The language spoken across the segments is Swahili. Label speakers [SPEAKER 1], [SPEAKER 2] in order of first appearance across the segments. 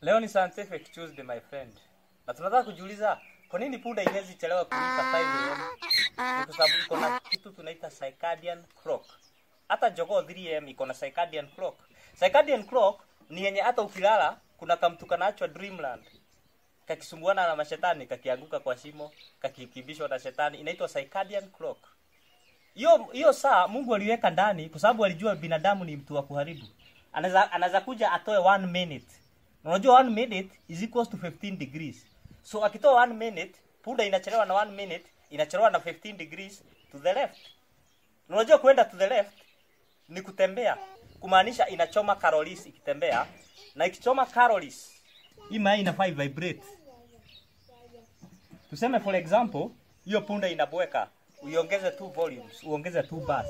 [SPEAKER 1] Leo ni scientific Tuesday my friend. Na tunataka kujiuliza kwa nini punda inaweza chelewa kuamka 5 am? Ni kwa sababu iko na kitu tunaita circadian clock. Hata jogoo 3 am iko na circadian clock. Circadian clock ni yenye hata ukilala kuna kamtu kanaachwa dreamland. Kakisumbuana na mashetani, kakianguka kwa shimo, kakikimbishwa na shetani, inaitwa circadian clock. Hiyo hiyo saa Mungu aliweka ndani kwa sababu alijua binadamu ni mtu wa kuharibu. Anaweza anaweza kuja atoe one minute. Na Unajua one minute is equals to 15 degrees. So akitoa one minute, punda inachelewa na one minute, inachelewa na 15 degrees to the left. Na Unajua kwenda to the left ni kutembea, kumaanisha inachoma calories ikitembea, na ikichoma calories hii mayai inafaa vibrate. Tuseme for example, hiyo punda inabweka, uiongeze two volumes, uongeze two bars.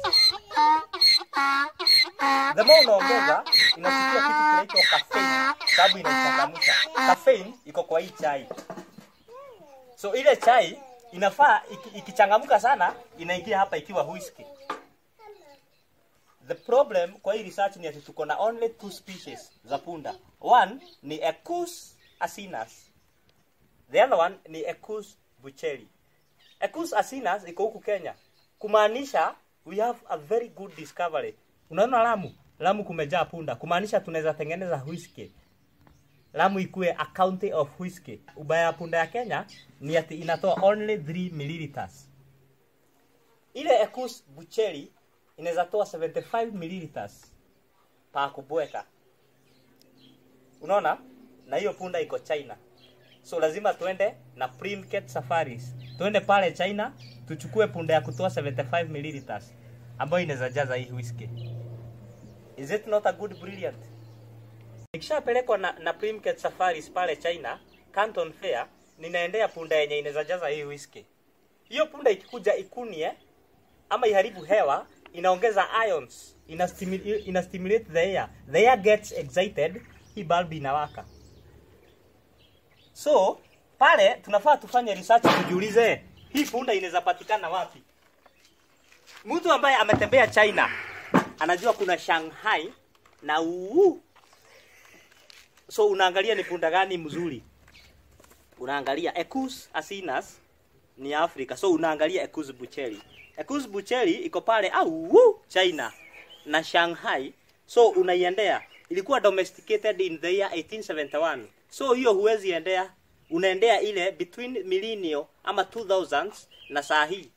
[SPEAKER 1] The more unaongeza inafikia kitu kinaitwa caffeine, sababu inaichangamsha. Caffeine iko kwa hii chai. So ile chai inafaa iki- ikichangamka sana inaingia hapa ikiwa whisky. The problem kwa hii research ni ati tuko na only two species za punda. One ni Equus asinus. The other one ni Equus bucheri. Equus asinus iko huku Kenya. Kumaanisha we have a very good discovery. Unaona Lamu? Lamu kumejaa punda. Kumaanisha tunaweza tengeneza whisky. Lamu ikue a county of whisky. Ubaya ya punda ya Kenya ni ati inatoa only 3 milliliters. Ile Equus bucheri inaweza toa 75 milliliters pa kubweka. Unaona? Na hiyo punda iko China. So lazima tuende na Primcat Safaris. Tuende pale China tuchukue punda ya kutoa 75 milliliters ambayo inaweza jaza hii whisky. Is it not a good brilliant? Nikishapelekwa na, na Primcat Safaris pale China, Canton Fair, ninaendea punda yenye inaweza jaza hii whisky. Hiyo punda ikikuja ikunie ama iharibu hewa, inaongeza ions, ina, stimulate, ina stimulate the air. The air gets excited, hii bulb inawaka. So, pale tunafaa tufanye research tujiulize, hii punda inaweza patikana wapi? Mtu ambaye ametembea China anajua kuna Shanghai na uu. So unaangalia ni punda gani mzuri. Unaangalia Equus asinus ni Afrika. So unaangalia Equus bucheri. Equus bucheri iko pale au China na Shanghai. So unaiendea. Ilikuwa domesticated in the year 1871. So hiyo huwezi endea. Unaendea ile between millennial ama 2000s na saa hii.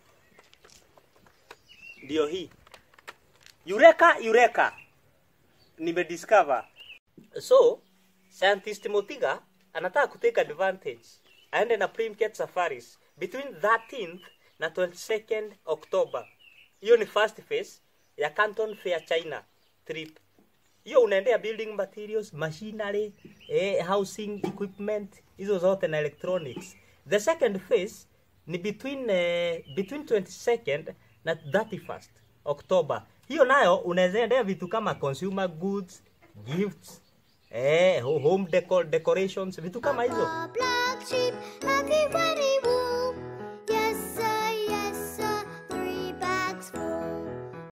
[SPEAKER 1] Ndio hii. Eureka, Eureka. Nimediscover. So, scientist Motiga anataka kutake advantage. Aende na Primcat Safaris between 13th na 22nd October. Hiyo ni first phase ya Canton Fair China trip. Hiyo unaendea building materials, machinery, eh, housing equipment, hizo zote na electronics. The second phase ni between eh, between 22nd na 31st October. Hiyo nayo unaweza endea vitu kama consumer goods, gifts, eh, home decor, decorations, vitu kama hizo.
[SPEAKER 2] Black sheep, everywhere